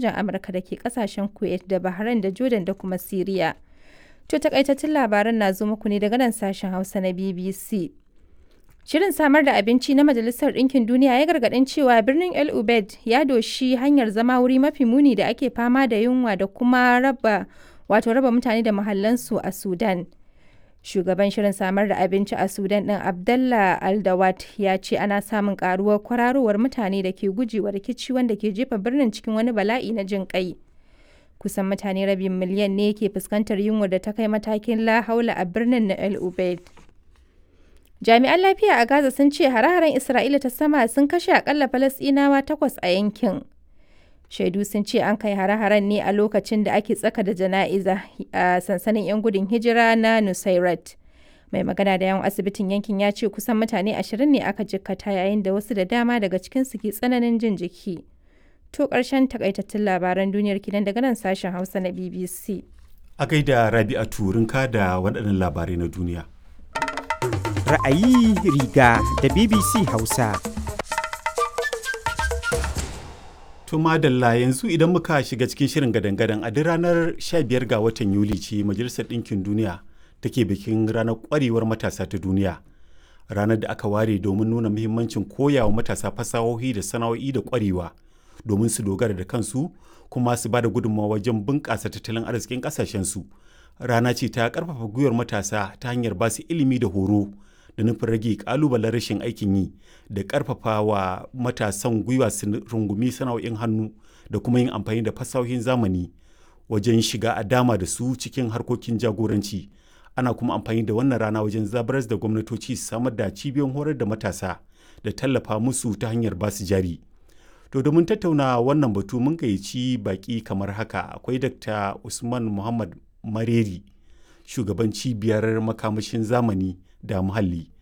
sojan Amurka da ke kasashen Kuwait da Bahrain da Jordan da kuma Siriya. To takaitattun labaran na zo muku ne daga nan sashen Hausa na BBC. Shirin samar da abinci na Majalisar Ɗinkin Duniya ya gargaɗin cewa birnin El Ubaid ya doshi hanyar zama wuri mafi muni da ake fama da yunwa da kuma raba wato raba mutane da mahallansu a Sudan. Shugaban shirin samar da abinci a Sudan ɗin Abdallah Aldawat ya ce ana samun ƙaruwar kwararowar mutane da ke gujewa rikici wanda ke jefa birnin cikin wani bala'i na jin ƙai. Kusan mutane rabin miliyan ne ke fuskantar yunwar da ta kai matakin la haula a birnin na El Ubaid. Jami'an lafiya a Gaza sun ce hare-haren Isra'ila ta sama sun kashe akalla Falasɗinawa takwas a yankin. Shaidu sun ce an kai hare-haren ne a lokacin da ake tsaka da jana'iza a sansanin 'yan gudun hijira na Nusairat. Mai magana da yawan asibitin yankin ya ce kusan mutane ashirin ne aka jikkata yayin da wasu da dama daga cikinsu ke tsananin jin jiki. To ƙarshen takaitattun labaran duniyar kinan daga nan sashen Hausa na BBC. A gaida Rabi'a Turinka da waɗannan labarai na duniya. Ra'ayi riga da BBC Hausa. To madalla yanzu idan muka shiga cikin shirin gadan-gadan a duk ranar 15 ga watan Yuli ce Majalisar Ɗinkin Duniya take bikin ranar ƙwarewar matasa ta duniya. Ranar da aka ware domin nuna muhimmancin koyawa matasa fasahohi da sana'o'i da ƙwarewa domin su dogara da kansu kuma su ba da gudunmawa wajen bunƙasa tattalin arzikin ƙasashensu. Rana ce ta ƙarfafa gwiwar matasa ta hanyar ba su ilimi da horo da nufin rage ƙalubalen rashin aikin yi da ƙarfafa wa matasan gwiwa su rungumi sana'o'in hannu da kuma yin amfani da fasahohin zamani wajen shiga a dama da su cikin harkokin jagoranci. Ana kuma amfani da wannan rana wajen zabaras da gwamnatoci su samar da cibiyoyin horar da matasa da tallafa musu ta hanyar basu jari. To domin tattauna wannan batu mun gayyaci baki kamar haka akwai Dr. Usman Muhammad Mareri, shugaban cibiyar makamashin zamani da muhalli